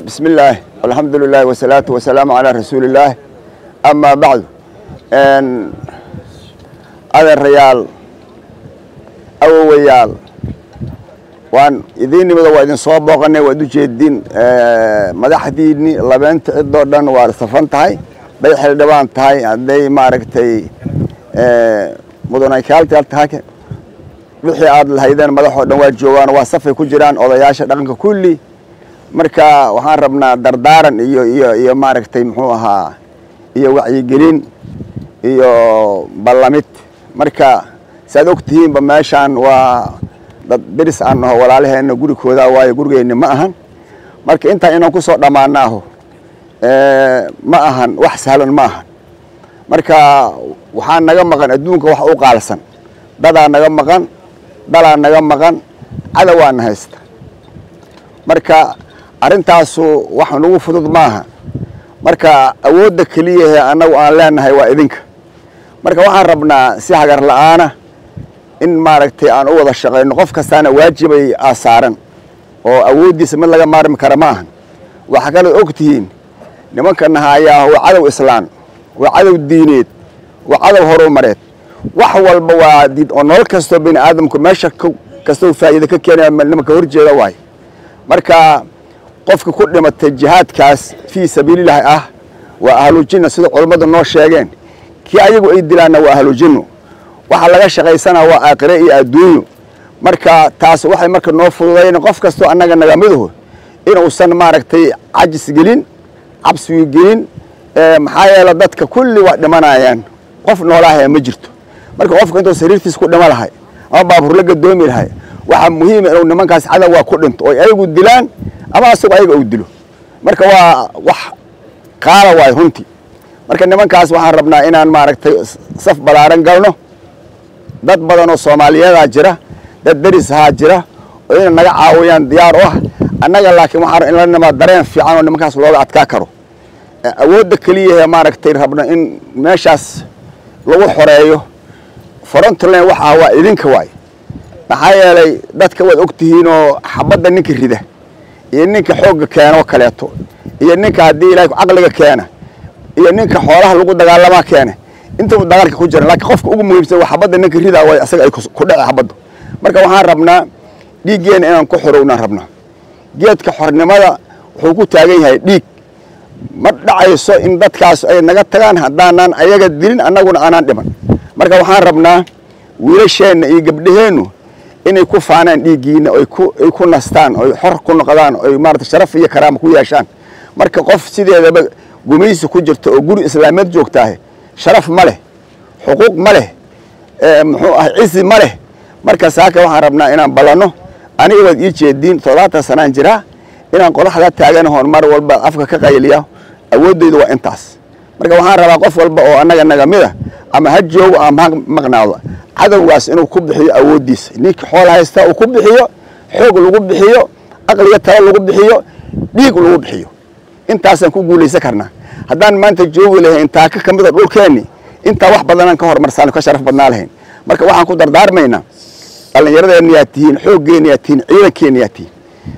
بسم الله والحمد لله والصلاة والسلام على رسول الله أما بعد أن هذا الريال أو ويال وان إذين ماذا وإذن صواب بغني وإذن جيدين مدحديني لبنت الدردن وارصفان تهي بيح الدبان تهي عدي ماركتي مدناي كالتي تهي wixii aad lahaydeen madaxoo dhan waa joogaan waa safay ku jiraan odayaasha dhaqanka kulli marka waxaan rabnaa dardaaran iyo iyo iyo maaragtay muxuu ahaa iyo wacyigelin iyo ballamid marka saaad og tihiinba meeshaan waa dad deris aan naho walaalaheenna gurikooda waayo gurigeenni ma ahan marka intaan inaan ku soo dhammaanaaho ma ahan wax sahlan ma ahan marka waxaa naga maqan adduunka wax u qaalsan dadaa naga maqan dalaa naga maqan cadawaana haysta marka arrintaasu wax nagu fudud maaha marka awoodda keliyahe annagu aan leenahay waa idinka marka waxaan rabnaa si hagar la'aana in maaragtay aan u wada shaqayno qof kastaana waajibay aasaaran oo awooddiisa mid laga maarmi kara ma ahan waxaa kaloo og tihiin nimankana haayaa waa cadow islaan waa cadow diineed waa cadow horumareed wax walba waa diid oo nolol kastoo bini aadamku meesha kastoo faa'iida ka keenaya nimanka horjeeda waayo marka qofka ku dhimatay jihaadkaas fii sabiililaahi ah waa ahlujinna sida culammadu noo sheegeen kii ayagu ay dilaanna waa ahlujinno waxa laga shaqaysanaa waa aakhire iyo adduunyo marka taas waxay marka noo fududayn qof kastoo annaga nagamidaho inuusan maaragtay cajis gelin cabsigu gelin maxaa yeele dadka kulli waa dhimanayaan qof noolaahaya ma jirto marka qofka intuu sariirtiisa ku dhimo lahay ama baabuur la gadoomi lahay waxaa muhiima inuu nimankaas cadawgaa ku dhinto oy ayagu dilaan ama asagoo ayaga uu dilo marka waa wax qaala waayo runtii marka nimankaas waxaan rabnaa inaan maaragtay saf balaaran galno dad badan oo soomaaliyadaa jira dad deris ahaa jira oo inay naga caawiyaan diyaar u ah annaga laakiin waxaan in la nimaa dareen fiican oo nimankaas looga adkaa karo awoodda keliyahe maaragtay rabno in meeshaas lagu xoreeyo frontland waxaa waa idinka waay maxaa yeelay dadka waad og tihiinoo xabadda ninka rida iyo ninka xoogga keena oo kaleeto iyo ninka haddii ilahay caqliga keena iyo ninka xoolaha lagu dagaalamaa keena intaba dagaalka ku jira laakiin qofka ugu muhiimsan waa xabadda ninka ridaa waay asaga ay ku dhece xabaddu marka waxaan rabnaa dhiiggeena inaan ku xorownaan rabnaa geedka xornimada wuxuu ku taagan yahay dhiig ma dhacayso in dadkaas ay naga tagaan haddaanan ayaga dilin annaguna aanaan dhiman marka waxaan rabnaa wiilasheenna iyo gabdhaheennu inay ku faanaan dhiiggiina ay ku nastaan oy xor ku noqdaan oy maarata sharaf iyo karaama ku yeeshaan marka qof sideedaba gumaysi ku jirta oo guri islaameed joogtaahe sharaf ma leh xuquuq ma leh muxuu ah cizi ma leh marka saaka waxaan rabnaa inaan ballanno aniga waad ii jeediin toddobaatan sanaan jiraa inaan qodaxda taaganahoon mar walba afka ka qayliya awooddaydu waa intaas marka waxaan rabaa qof walba oo annaga naga mida ama ha joogo ama ha maqnaado cadowgaas inuu ku bixiyo awooddiisa ninkii xool haysta uu ku bixiyo xoog lagu bixiyo aqliga talo lagu bixiyo dhiig lagu bixiyo intaasaan ku guulaysan karnaa haddaan maanta joogi lahayn taaka ka mida dhulkeenni intaa wax badanaan ka horumarsan ka sharaf badnaa lahayn marka waxaan ku dardaarmaynaa dhallinyaradeenna yaad tihiin xooggeenna yaad tihiin ciidankeenna yaad tihiin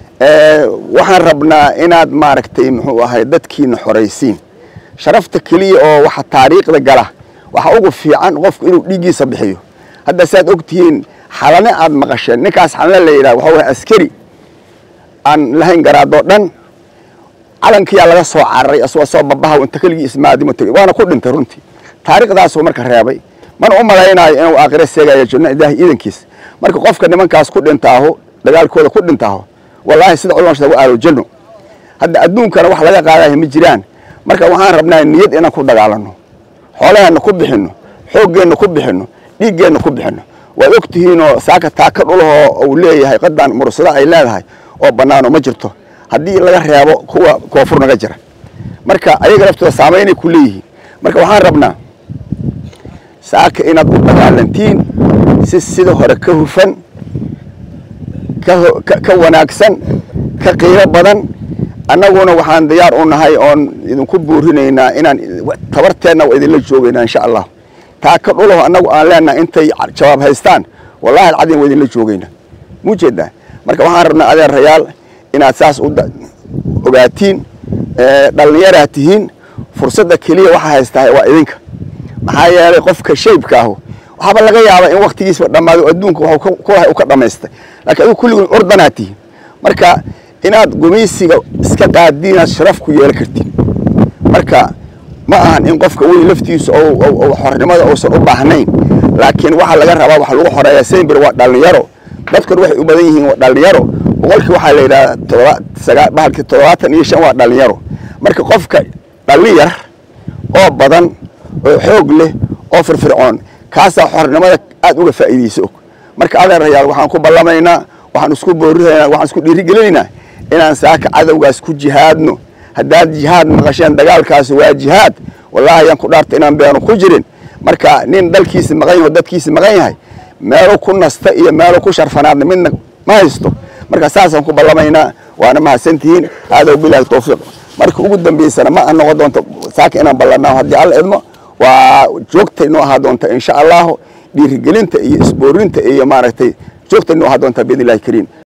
waxaan rabnaa inaad maaragtay muxuu ahay dadkiina xoraysiin sharafta keliya oo waxa taariikhda gala waxaa ugu fiican qofku inuu dhiiggiisa bixiyo hadda saad og tihiin xalane aad maqasheen ninkaas xalane la yidhaha waxa waya askari aan lahayn garaadoo dhan calankiyaa laga soo cararay asagoo soo babaha inta keligii ismaadimo tegey waana ku dhintay runtii taariikhdaasuu marka reebay mana u malaynaayo inuu aakhire seegayo janno ilaahi iidankiis marka qofka nimankaas ku dhintaaho dagaalkooda ku dhintaaho wallaahi sida culamada sheega waa ahlu janno hadda adduunkana wax laga qaadayo ma jiraan marka waxaan rabnaa niyad inaan ku dagaalanno xoolaheenna ku bixinno xooggeenna ku bixinno dhiiggeenna ku bixinno waad og tihiinoo saaka taaka dhulahoo uu leeyahay qadan mursado ay leedahay oo bannaano ma jirto haddii laga reebo kuwa koonfur naga jira marka ayaga laftooda saamaynay ku leeyihiin marka waxaan rabnaa saaka inaad u dagaalantiin si sida hore ka hufan ka wanaagsan ka qiimo badan annaguna waxaan diyaar u nahay oon idinku buurinaynaa inaan tabarteenna waa idinla joogaynaa insha allah taa ka dhulaho annagu aan leenahay intay jawaab haystaan wallahi alcadiim waa idinla joogaynaa mujeedaa marka waxaan rabnaa adeerayaal inaad saas ogaatiin dhallinyaraad tihiin fursadda keliya waxaa haystaa waa idinka maxaa yeelay qofka shaybka ahu waxaaba laga yaabaa in waktigiisba dhammaado adduunka waxuu kulahay u ka dhammaystay laakiin adigu kulligood ordanaad tihiin marka inaad gumaysiga iska qaadiin inaad sharaf ku yeelan kartiin marka ma ahan in qofka weyn laftiisu xornimada uusan u baahnayn laakiin waxaa laga rabaa waxa lagu xoreeyaa sembir waa dhallinyaro dadkuna waxay u badan yihiin waa dhallinyaro boqolkii waxaa la yidhahdaa todoba bahalkii toddobaatan iyo shan waa dhallinyaro marka qofka dhallin yar oo badan oo xoog leh oo firfircoon kaasaa xornimada aad uga faa'iidaysa og marka adeerayaal waxaan ku ballamaynaa waxaan isku boorinaynaa waxaan isku dhiirigelinaynaa inaan saaka cadowgaas ku jihaadno haddaad jihaad maqasheen dagaalkaasi waa jihaad wallaahi ayaan ku dhaarta inaan beenu ku jirin marka nin dalkiisi maqan yaho dadkiisi maqan yahay meelu ku nasta iyo meelu ku sharfanaadna midna ma haysto marka saasaan ku ballamaynaa waana mahadsantihiin aadow bilaahi tawfiiq marka ugu dambaysana ma noqon doonto saaka inaan ballanaa haddii alla idmo waa joogtay noo ahaa doonta insha allahu dhiirigelinta iyo isboorinta iyo maaragtay joogtay noo ahaa doonta biidn illahi kariim